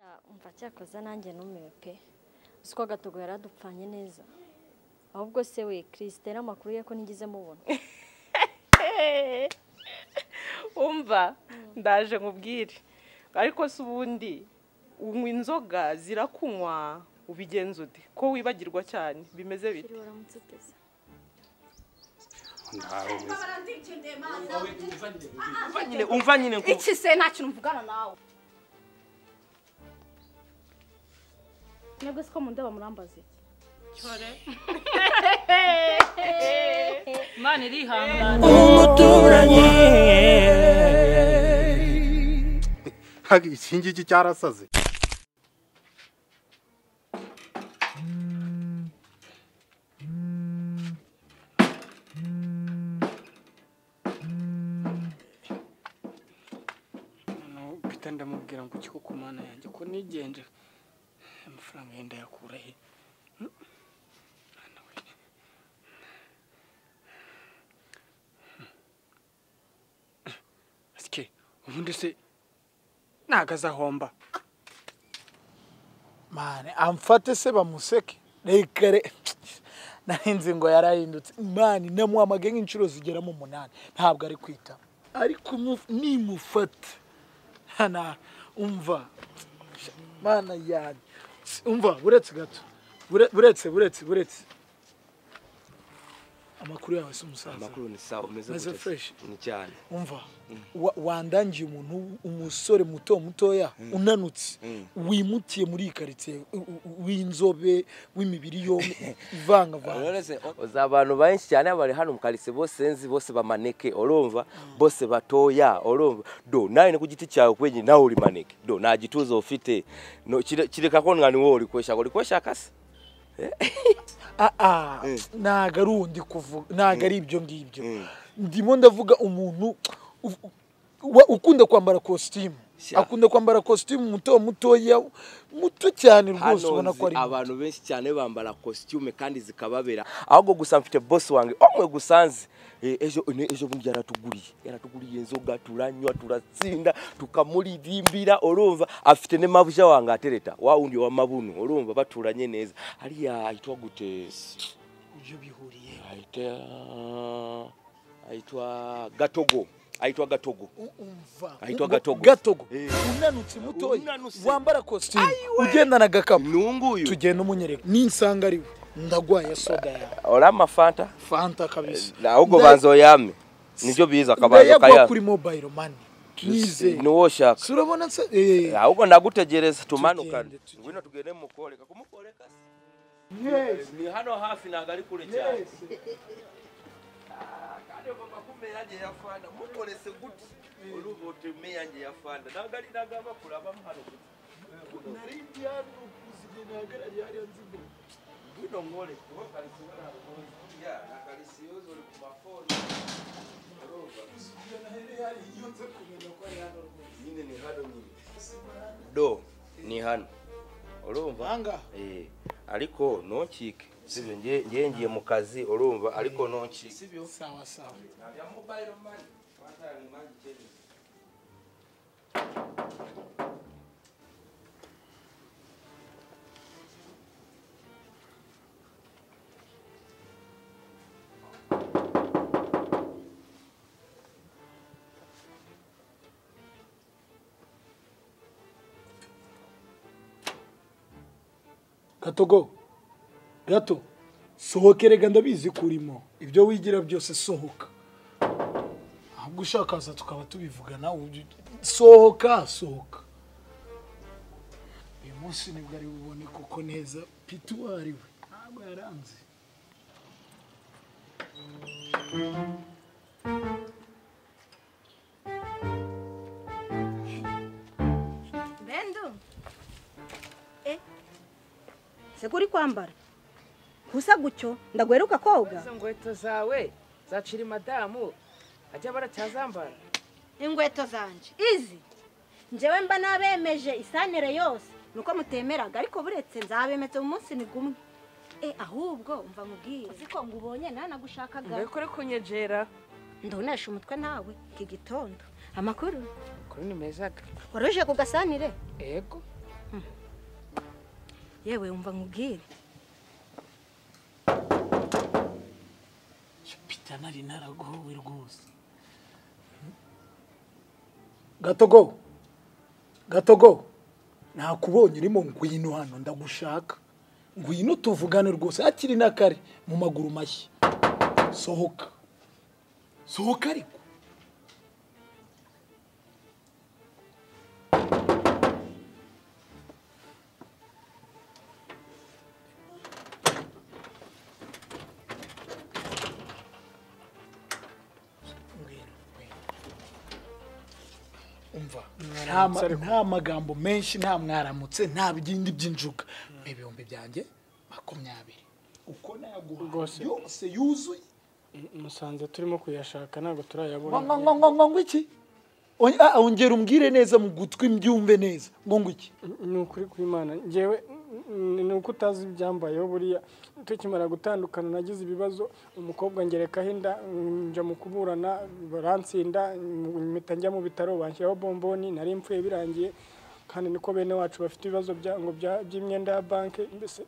nkumva cyakoze nanjye numiwe pe uzi ko agatogo yaradupfanye neza ahubwo se we chrisitera amakuru ye ko nigeze mubona umva ndaje nkubwire ariko se ubundi unywa inzoga zirakunywa ubigenza ude ko wibagirwa cyane bimeze bite waramutse uteze nyine umva nyine nkubu iki se nta kintu mvugana nawe mwebwe siko mundeba murambaze imana irihangana umuturanyi iki ngiki cyarasaze noneho mpita ndamubwira ngo kiko ku mana yanjye ko nigenje amafaranga yenda yakura he asike ubundi se ntago azahomba mane amfate se bamuseke rekare narinzi ngo yarahindutse mani namuhamagaye nk'inshuro zigera mu munani ntabwo ari kwita ariko mu- nimufata hana umva mana yanjye umva buretse gato Bure- buretse buretse buretse amakuru yawe si umusaza amakuru ni sawa umeze Meze gute se? fresh. ni cyane umva wa- wandangiye umuntu w- umusore muto mutoya unanutse wimutiye muri iyi karitsiye u- u- w'inzobe w'imibiri yombi ivangavanga uzi abantu benshi cyane bari hano mu karitsiye bose nzi bose bamaneke urumva bose batoya urumva do nawe ni ku giti cyawe kwenyine nawe uri maneke do nta gituza ufite No, kire- kireka ko nka ni wowe uri kweshya ngo uri kweshya akase aa ntago ari undi kuvuga ntago ari ibyo ngibyo ndimo ndavuga umuntu u- wa- ukunda kwambara kositimu Sha. akunda kwambara kositimu muto mutoya muto cyane rwose hano ubona ko nzi ari muto. abantu benshi cyane bambara kositime kandi zikababera ahubwo gusa mfite bosi wanjye umwe gusa nzi Eh, ejo ne- ejo bundi yaratuguriye yaratuguriye inzoga turanywa turatsinda tukamuririmbira urumva afite n'amabuja wanjye atereta wa wundi wa mabuno urumva baturanye neza hariya ahitwa gute ibyo bihuriye ahita ahitwa gatogo ahitwa gatogo umva Ahitwa Ngo- Gatogo. gatogo Eh. unanutse mutoya Unanutse. wambara kositimu ugendana agakapu nunguyu tugenda umunyereka ninsanga ari we ndagwaye soda yawe orama fanta fanta kabisa ahubwo banzoyame nibyo biza akabanza ndayagwa kaya kuri mobile money Ni- twizeye niwo shaka surabona nsa eh, ahubwo ndagutegereza tumanukane Tugende, tugende. ngwino tugende mukoreka kumukoreka yes ni hano hafi ntabwo ari kure cyane Ah, kandi mama kumbe yanjye ya fanda mukorese gute urumva utume yanjye ya fanda ntabwo ari nagamba kurabamo hano gute nari ndi hano kuziga nahagarariye hariya nzi imbere. ngwino nkore kuko karisiyo ntabwo ya na karisiyo zuri ku mafoni Kuziga nahereye hariya, iyo nza kumenya ko ari hano rwose. nyine ni hano nyine do ni hano urumva Banga. Eh, ariko ntukike sibyo nge- nge ngiye mu kazi urumva ariko ntukike sibyo sawa sawa Ya mobile money. Kwanza ni maji chini. gatogo gato sohoke rega ndabizi ko urimo ibyo wigira byose sohoka ahubwo ushakaza tukaba tubivugana ubu- sohoka sohoka uyu munsi nibwo ari bubone kuko neza pita uwo ari we ntabwo yaranze bendu eh se ko uri kwambara gusa gutyo ndaguheruka koga izo nkweto zawe zacira madamu ajya baracyazambara inkweto zanje izi njyewe mba nabemeje isanire yose nuko mutemeraga ariko buretse nzabemetse mu munsi ni gumwe eh ahubwo umva nkubwire uzi ko ngubonye nanagushakaga mbekore kunyegera ndonesha umutwe nawe iki gitondo amakuru kuri nimeza ga waruje ku gasanire yego yewe umva nkubwire jupiter nari naragowe rwose gatogo gatogo nakubonye urimo ngwino hano ndagushaka ngwino tuvugane rwose hakiri n'akare mu maguru mashya sohoka sohoka ariko ngwino ngwino. umva nta ma- nta magambo menshi nta mwaramutse nta bindi by'injuga ibihumbi byanjye makumyabiri uko naguha Rwose. yose yuzuye musanze turimo kuyashaka ntabwo turayabona ngo ngo ngo ngo ngo ngo iki Onye- ah, ongera umbwire neza mu gutwi mbyumve neza ngo ngo iki ni ukuri kw'imana ngewe mm, ni uko utazi ibyambayeho buriya tukimara gutandukana nagize ibibazo umukobwa ngerekaho inda mm, njya mu kuburana baransinda mm, mpita njya mu bitaro banshyiraho bomboni nari mfuye birangiye kandi niko bene wacu bafite ibibazo bya- ngo bya- by'imyenda ya banki mbese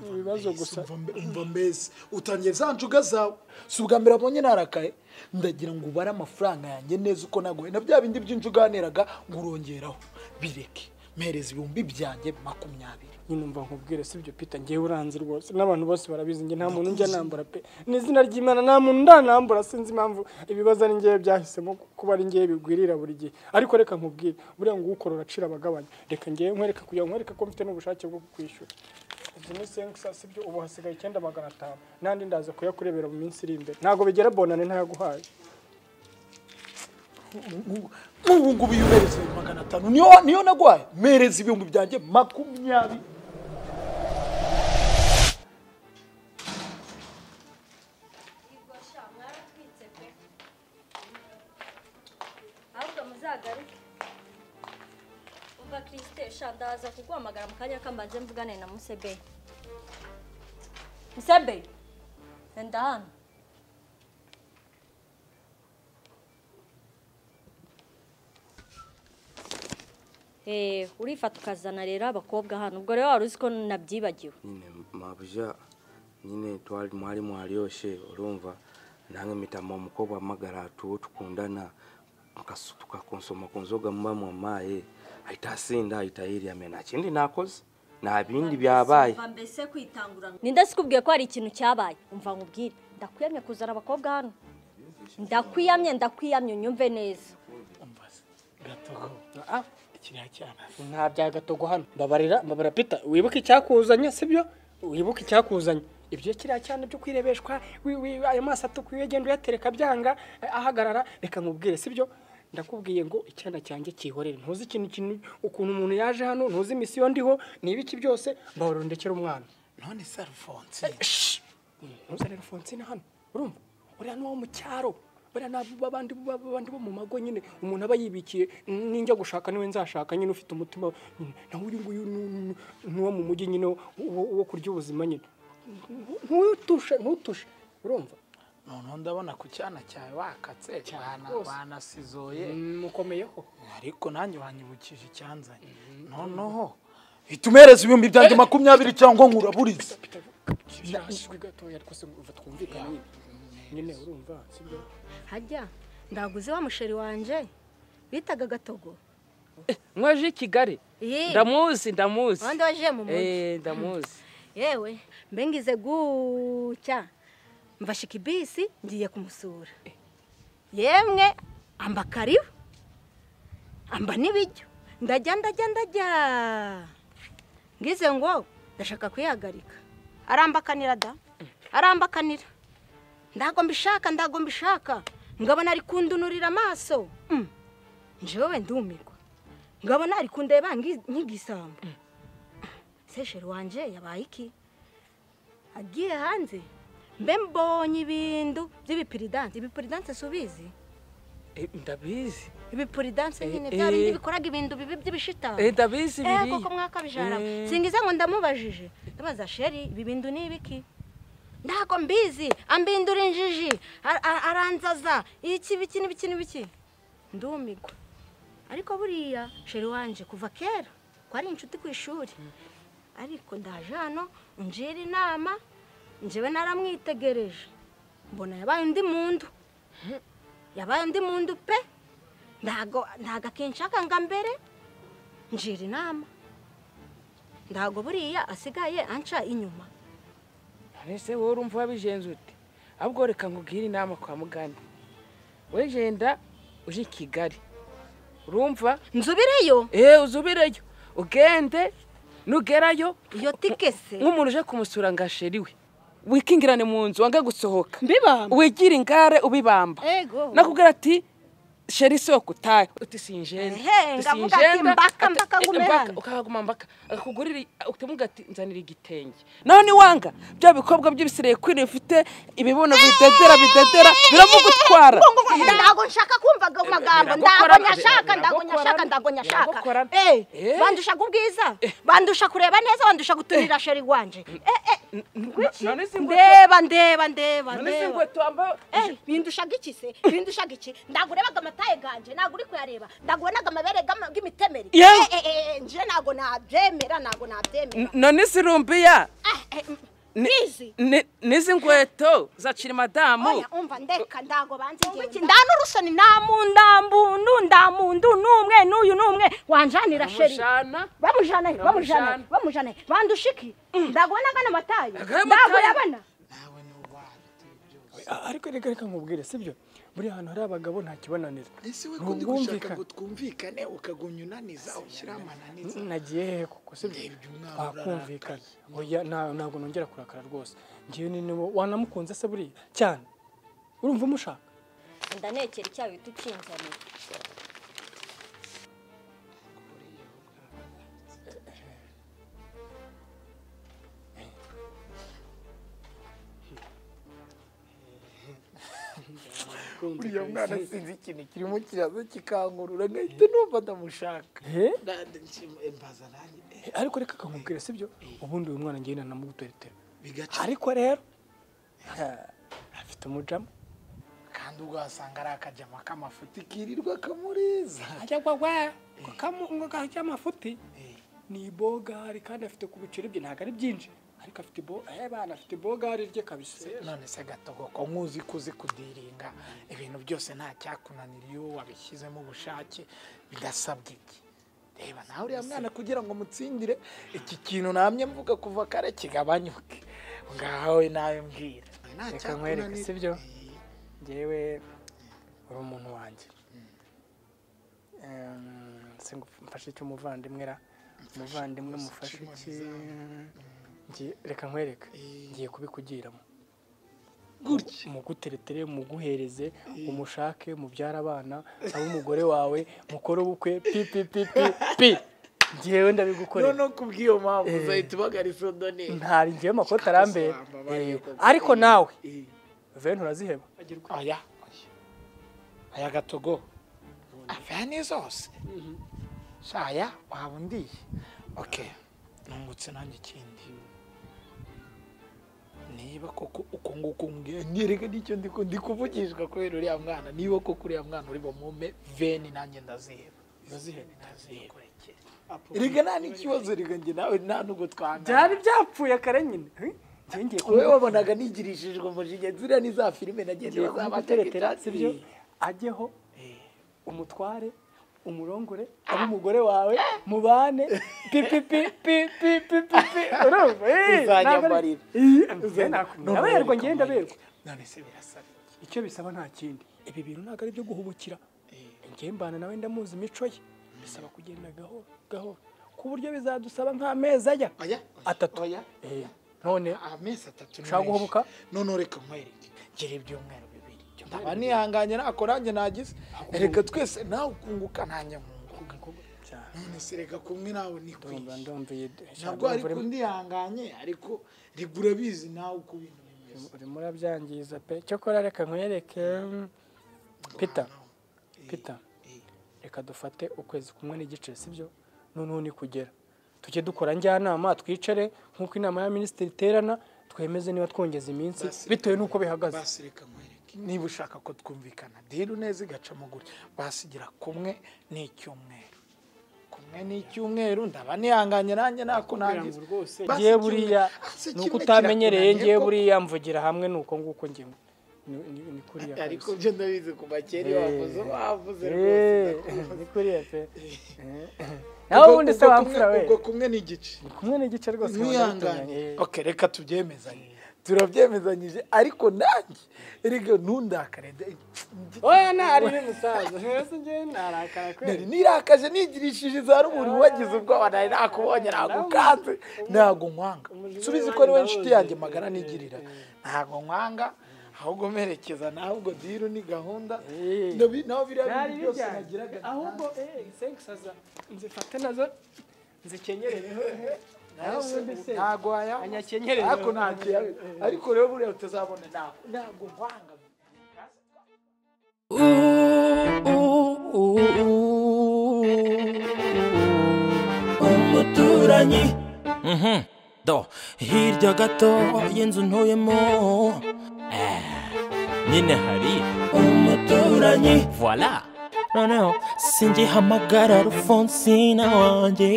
ni ibibazo gusa Umva mbe- umva mbese utangiye za njuga zawe si ubwa mbere abonye narakaye ndagira ngo ubare amafaranga yanjye neza uko naguhe na bya bindi by'injuganiraga ngo urongeraho bireke mpereza ibihumbi byanjye makumyabiri nyine umva nkubwire si byo pita ngewe uranzi rwose n'abantu bose barabizi njye nta muntu njya nambura pe n'izina ry'imana nta muntu ndanambura sinzi impamvu ibibazo ari ngewe byahisemo kuba ari ngewe bigwirira buri gihe ariko reka nkubwire buriya ngo ukora uracira abagabanya reka ngewe nkwereka kugira ngo nkwereke ko mfite n'ubushake bwo kukwishyura izi ni senkisa si byo ubu hasigaye icyenda magana atanu n'andi ndaza kuyakurebera mu minsi iri imbere ntabwo bigera bonane ntayaguhaye n'ubu ngubu iyo uhereza magana atanu niyo niyo naguhaye mpereza ibihumbi byanjye makumyabiri mwaratwitse pe ahubwo muzagaruke umva kirisite shandaza kuguhamagara mu kanya kambanze mvugane na musebe musebe enda hano Eh, urifata ukazana rero abakobwa hano ubwo rero wari uzi ko nabyibagiwe nyine mabuja nyine twari mwari mwaryoshe urumva nange mitama umukobwa amagara tuwo tukundana tukas- tukakonsoma ku nzoga muba mwamaye ahita asinda ahita yiriyame nta kindi nakoze nta bindi byabaye Umva mbese kwitangura ninde sikubwiye ko hari ikintu cyabaye umva nkubwire ndakwiyamye kuzana abakobwa hano ndakwiyamye ndakwiyamye unyumve neza mbaza gatogo ah kiriya cyana nta bya gatogo hano mbabarira mbabarira pita wibuke icyakuzanye sibyo wibuke icyakuzanye ibyo kiriya cyane byo kwirebeshwa wi- wi- ayo maso atukwiye genda uyatereka byanga eh, ahagarara reka nkubwire sibyo ndakubwiye ngo icyana cyanjye kihorere ntuzi ikintu kintu ukuntu umuntu yaje hano ntuzi imisiyo ndiho n'ibiki byose mbabarira ndekere umwana none se arufonse ntuzanire fonsine hano urumva uriya ni uwo mu cyaro bariya ni abo babandi bo- babandi bo mu mago nyine umuntu aba yibikiye ninjya gushaka niwe nzashaka nyine ufite umutima nyine nawe uyu nguyu ni- ni uwo mu mujyi nyine wo wo kurya ubuzima nyine ntutushe ntutushe urumva noneho ndabona ku cyana cyawe wakatse wana- rwose. wanasizoye mukomeyeho ariko nanjye wanyibukije icyanzanye noneho hita umereza ibihumbi byanjye makumyabiri cyangwa nkuraburiza kirashwe gatoya rwose uva twumvikane nyine nyine urumva sibyo hajya ndaguze wa musheri wanje bitaga gatogo mwaje i kigali Iyi, ndamuzi ndamuzi wande waje mu mujyi Eh, ndamuzi yewe mbe ngize gucya mfashika ibisi ngiye kumusura yemwe amba karibu amba n'ibiryo ndajya ndajya ndajya ngize ngo ndashaka kwihagarika arambakanira da arambakanira ndago mbishaka ndago mbishaka ngabona ari kundunurira amaso Mm. njyewe ndumirwa ngabona ari kundeba ngi- nk'igisambo sesheri wanje yabaye iki agiye hanze mbe mbonye ibintu by'ibipiridanse ibipiridanse si ubizi Eh, ndabizi ibipuridanse nyine Eh, bya eh. bindi bikora ibintu bibi by'ibishitani Eh, ndabizi eh biriya koko mwaka bijara Eh. singiza ngo ndamubajije ndabaza sheri ibi bintu ni ibiki ntago mbizi ambindura injiji a- a- aranzaza iki biki n'ibiki n'ibiki ndumigwa ariko buriya sheri wanje kuva kera ko ari inshuti ku ishuri ariko ndaje hano ngira inama njyewe naramwitegereje mbona yabaye undi muntu yabaye undi muntu pe ntago ntago akinshaka nga mbere ngira inama ntago buriya asigaye anca inyuma ese wowe urumva wabijenze ute ahubwo reka nkubwire inama kwa mugani we jenda uje i kigali urumva nzubireyo eee uzubireyo ugende nugerayo iyo tike se nk'umuntu uje kumusura ngo asheriwe wikingirane mu nzu wange gusohoka mbibamba wigira ingare ubibamba ego nakubwira ati sheri isoko utahe uti sinjenda Ehe, ndavuga ati mbaka, mbaka, ngume hano." ukahaguma mbaka akakugurira ukamuga ati nzanira igitenge naho niwanga bya bikobwa by'ibisireye kwira bifite ibibuno bidedera bidedera biramugutwara ntago nshaka kumva ago magambo ntago Biragukora- nyashaka ntago biragukora- nyashaka ntago nyashaka biragukora- Eh, Eh. bandusha kubwiza bandusha kureba neza bandusha gutumira sheri wanje Eh, eh, none si ngwe ndeba ndeba ndeba none si ndeba ngwe twambaye Eh, bindushaga iki se bindushaga iki ntago urebaga amataye ganje ntago uri kuyareba ntago ubonaga amabere gama- y'imitemeri Yewe. Eh, eh, eh, nje ntago nabyemera ntago nabyemera none si rumbiya Ah, eh, mm, Ni- bizi ni- n'izi ngweto zacira madamu oya umva ndeka ndago banzigenza nda n'urusoni ndamu ndamundu ndamundu n'umwe n'uyu n'umwe wanjanira sheri mushana bamujana he bamujana Bamujana. he bamujana he bandushiki ndago n'agana amataye Agana ndago amataye. yabana ariko reka reka nkubwire sibyo buri hantu hari abagabo nta kibananira ese we Ni kundi gushaka ubwumvikane. ngo twumvikane ukagumya unaniza ushyira amananiza nagiye hehe koko sibyo Ndebye umwana twakumvikana oya nta- ntabwo nongera kurakara rwose ngewe ni niwe wanamukunze se buriya cyane urumva umushaka ndanekera icyayi uhita ukinzanira uriya mwana sinzi ikintu kirimo kiraza kikankurura nkahita numva ndamushaka Eh? Na- nshima- mbaza nanjye eh, Eh, ariko reka kankubwire sibyo ubundi uyu mwana ngewe nanamugutoretera bigaca ariko rero ha, afite umujama kandi ugasanga ari akajama k'amafuti kirirwa kamuriza ajya gwagwa kajya amafuti ni ibogari kandi afite ku biciro bye ntabwo ari byinshi ariko afite ibo eh bana afite ibogari rye kabisa none se gatogoko nkuzi ko uzi kudiringa ibintu byose nta cyakunanira iyo wabishyizemo ubushake bidasabwa iki reba nawe uriya mwana kugira ngo mutsindire iki kintu namye mvuga kuva kare kigabanyuke ngawe nawe mbwira reka nkwereke sibyo ngewe uri umuntu wanjye Em, se ngo mfashe icyo umuvandimwe ra umuvandimwe mufashe iki Ngiye- reka nkwereke ngiye kubikugiramo gutya muguteretere muguhereze umushake mubyara abana abe umugore wawe mukore ubukwe pi pi pi pi pi ngewe ndabigukorera none kubw'iyo mpamvu uzahita ubagara isodoni ntari ngewe amakoti arambera Kikasamba, bayo, Eh, koko. ariko nawe veni uraziheba aya aya gatogo avani zose shaya waba undiye oke nungutse nanjye ikindi niba koko uko nguko mbwira nyereka n'icyo ndi ku- ndi kuvugishwa kubera uriya mwana niba koko uriya mwana uri bumume veni nanjye ndaziheba ndaziheba ndaziheba rega nta n'ikibazo rega njye nawe nta n'ubwo twangana byari byapfuye kare nyine Eh, ngewe ngiye wowe kumubwira- wabonaga nigirishijwe umujinya ziriya ni za filime nagendaga ngiye kumuteretera sibyo ajyeho umutware umurongore abe umugore wawe mubane pipipipipipipipi urumva Eh, ntabwo ari- Uzanyambarira. Eh, njyewe nakubwira. ndaberwa njyewe ndaberwa none se birasaba iki icyo bisaba nta kindi ibi bintu ntabwo ari ibyo guhubukira njyewe mbana nawe ndamuzi imico ye bisaba kugenda gahoro gahoro ku buryo bizadusaba nk'amezi ajya oya atatu oya Eh, none amezi atatu ni Ushaka menshi. guhubuka? none reka nkwereke ngira ibyumweru bibiri nkaba nihanganye nako nanjye nagize reka twese nawe ukunguka nanjye nkunguka cyane none se reka kumwe nawe ni ndumva kwinshi ndumviye ntabwo ariko ndihanganye ariko reka urabizi nawe uko ibintu bimeze urimo urabyangiza pe cyokora reka nkwereke pita pita reka dufate ukwezi kumwe n'igice sibyo noneho ni kugera tujye dukora njyanama twicare nk'uko inama ya minisitiri iterana twemeze niba twongeza iminsi Basi. bitewe n'uko bihagaze basi reka nkwereke niba ushaka ko twumvikana diru neza igacamo gutya basigira kumwe n'icyumweru kumwe rimwe n'icyumweru ndaba nihanganye nanjye nako nangiza Basi ngiye kimwe- buriya ah, si ni uko kimwe utamenyereye kirakunaniye ngiye koko. buriya mvugira hamwe ni uko nguko ngiye ni- ni ni kuriya ariko kabisa. byo ndabizi kuva kera iyo wavuze wavuze rwose Eh, ndakuzi. ni kuriya pe nawe Ubwo- ubundi se ubwo wamfura kumwe- we ubwo kumwe ni igice Ni kumwe n'igice rwose mwihanganye mwabitunganye. ok reka tubyemezanye turabyemezanyije ariko nanjye erega ntundakare oya ntari n'umusaza mbese njyewe narakara nari kweli nirakaje nigirishije za ruburi wagize ubwoba nari nakubonye nagukanze ntago nkwanga subizi ko ari we nshuti yanjye magara nigirira ntago nkwanga ahubwo mperekeza nawe ubwo diru ni gahunda Eh. Ndabi- nawe biriya byari bintu byose bijyanye nagiraga ahubwo eh sengisaza nzifate nazo nzikenyerere nawe ubundi se ntago wayanga anyakenyerere ariko ntacyo yawe ariko rero buriya utazabona nawe ntago nkwanga umuturanyi Mhm. do hirya gato y'inzu ntuyemo eh, nyine hari umuturanyi voila noneho singihamagara rufonsina wanjye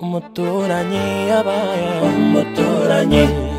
umuturanyi yabaye umuturanyi